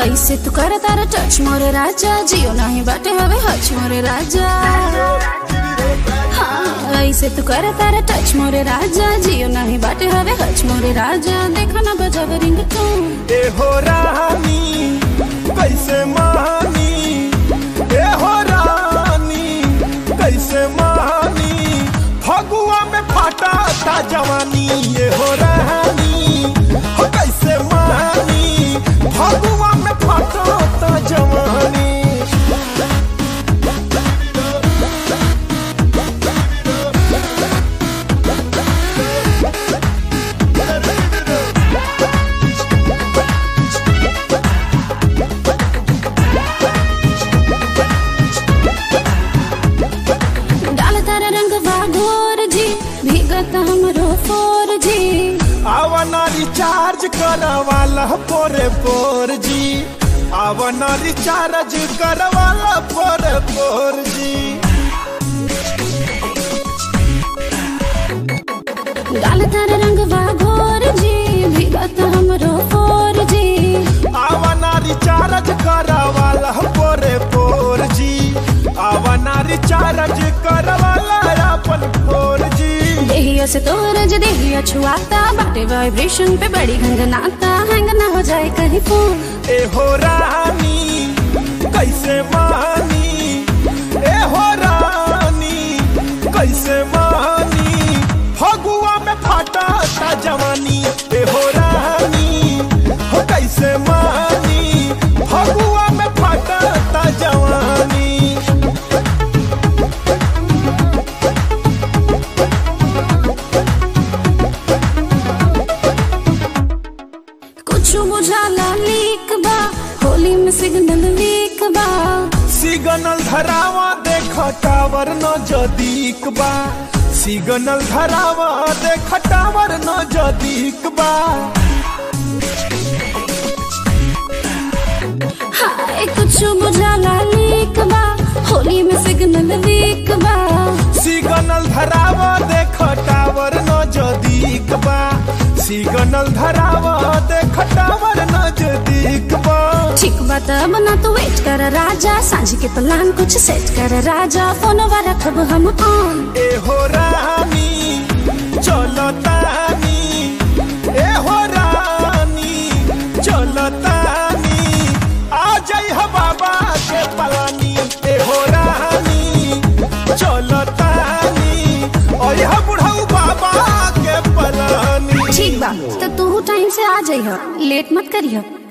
ऐसे तू कर तारा टच मोरे राजा जियो नहीं बाटे हवे हच मोरे राजा हाँ ऐसे तू कर तारा टच मोरे राजा जियो नहीं बाटे हवे हच मोरे राजा देखा ना बजाव रिंग टोन ए हो रानी कैसे मानी ए हो रानी कैसे मानी फगुआ में फाटा था जवानी ए हो रानी हो कैसे मानी फगुआ में फाटा था जवानी डाल तारा रंग बागोर जी भीगत हमरो फोर जी आवना रिचार्ज करवाला पोरे पोर जी आवना रिचार्ज करवाला पोरे पोर जी डाल तारा रंग बागोर जी भीगत हमरो फोर जी आवना रिचार्ज करवाला पोरे पोर जी आवना रिचार्ज करवाला अपन पोर जी देहिया से तोरज देहिया छुआता बाटे वाइब्रेशन पे बड़ी गंगनाता हैंग ना हो जाए कहीं फोन ए हो रानी कैसे मानी ए हो रानी कैसे मानी फगुआ में फाटा था जवानी ए हो रानी हो कैसे मानी फगुआ में फाटा था जवानी कुछ बुझाला लीक बा होली में सिग्नल वीक बा सिग्नल धरावा देख टावर न जदीक बा सिग्नल धरावा देख टावर न जदीक बा हाय कुछ बुझाला लीक बा होली में सिग्नल वीक बा सिग्नल धरावा देख टावर न जदीक बा सिग्नल धरावा देख टावर न जदीक बा ठीक बात बना तू वेट कर राजा सांझ के प्लान कुछ सेट कर राजा फोन रखब हम ऑन ए हो रानी चलो तानी ए हो रानी चलो तानी आ जाई हो बाबा के पलानी ए हो रानी चलो तानी और यह बुढ़ऊ बाबा के पलानी ठीक बा तो तू टाइम से आ जाइह लेट मत करिह